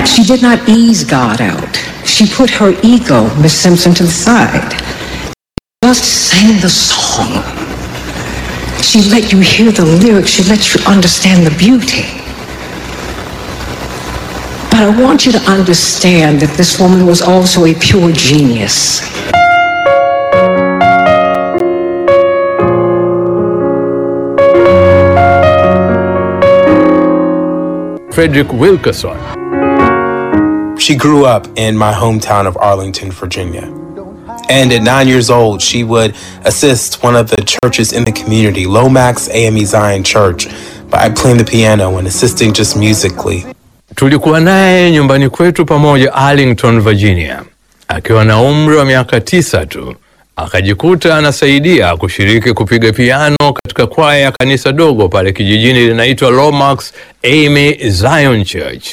She did not ease God out. She put her ego, Miss Simpson, to the side. Just sang the song. She let you hear the lyrics. She let you understand the beauty. But I want you to understand that this woman was also a pure genius. Frederick Wilkerson She grew up in my hometown of Arlington, Virginia. And at nine years old, she would assist one of the churches in the community, Lomax AME Zion Church, by playing the piano and assisting just musically. tulikuwa naye nyumbani kwetu pamoja Arlington, Virginia. Akiwa na umri wa miaka tisa tu akajikuta anasaidia kushiriki kupiga piano katika kwaya ya kanisa dogo pale kijijini linaitwa Lomax AME Zion Church.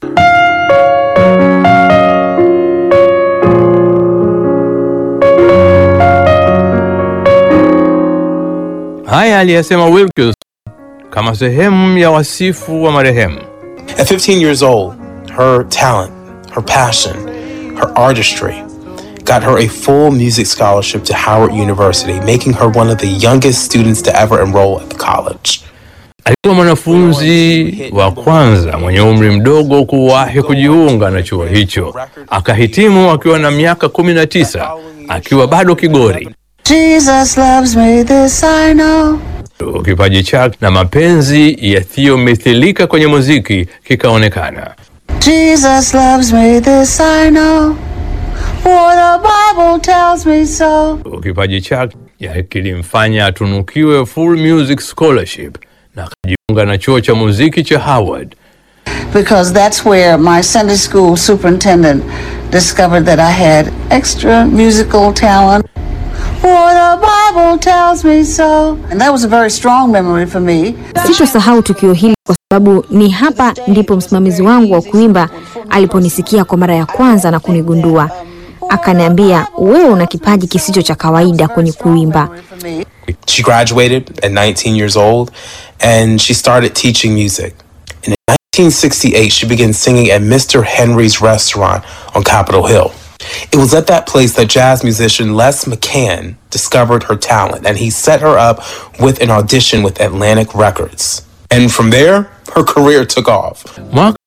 Haya aliyasema Wilkins kama sehemu ya wasifu wa marehemu. At 15 years old, her talent, her passion, her artistry got her a full music scholarship to Howard University, making her one of the youngest students to ever enroll at the college. Alikuwa mwanafunzi wa kwanza mwenye umri mdogo kuwahi kujiunga na chuo hicho. Akahitimu akiwa na miaka 19 akiwa bado kigori. Jesus loves me, this I know. Kipaji chake na mapenzi yasiyomithilika kwenye muziki kikaonekana. Jesus loves me, this I know. For the Bible tells me so. Kipaji chake ya kilimfanya atunukiwe full music scholarship na akajiunga na chuo cha muziki cha Howard. Because that's where my Sunday school superintendent discovered that I had extra musical talent. For the Bible tells me so. And that was a very strong memory for me. Sitosahau tukio hili kwa sababu ni hapa ndipo msimamizi wangu wa kuimba aliponisikia kwa mara ya kwanza na kunigundua. Akaniambia, wewe una kipaji kisicho cha kawaida kwenye kuimba. For me. She graduated at 19 years old and she started teaching music. And in 1968, she began singing at Mr. Henry's restaurant on Capitol Hill. It was at that place that jazz musician Les McCann discovered her talent and he set her up with an audition with Atlantic Records. And from there, her career took off. Mwaka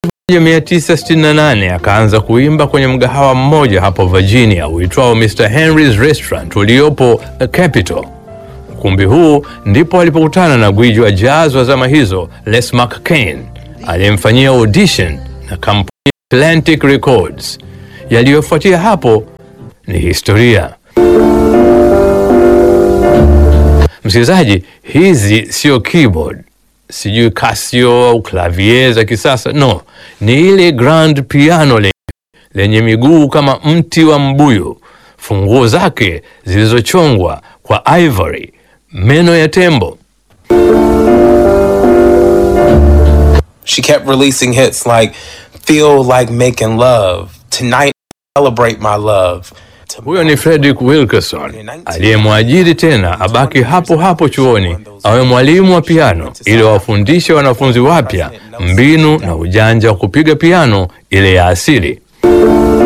1968 akaanza kuimba kwenye mgahawa mmoja hapo Virginia uitwao Mr. Henry's Restaurant uliopo Capitol. Ukumbi huu ndipo alipokutana na gwiji wa jazz wa zama hizo Les McCain aliyemfanyia audition na kampuni ya Atlantic Records. Yaliyofuatia hapo ni historia. Msikilizaji, hizi sio keyboard, sijui Casio au klavier za kisasa. No, ni ile grand piano lenye, lenye miguu kama mti wa mbuyu, funguo zake zilizochongwa kwa ivory, meno ya tembo. She kept releasing hits like Feel Like Making Love, Tonight Celebrate My Love. Huyo ni Frederick Wilkerson aliyemwajiri tena abaki hapo hapo chuoni awe mwalimu wa piano ili wafundishe wanafunzi wapya mbinu na ujanja wa kupiga piano ile ya asili.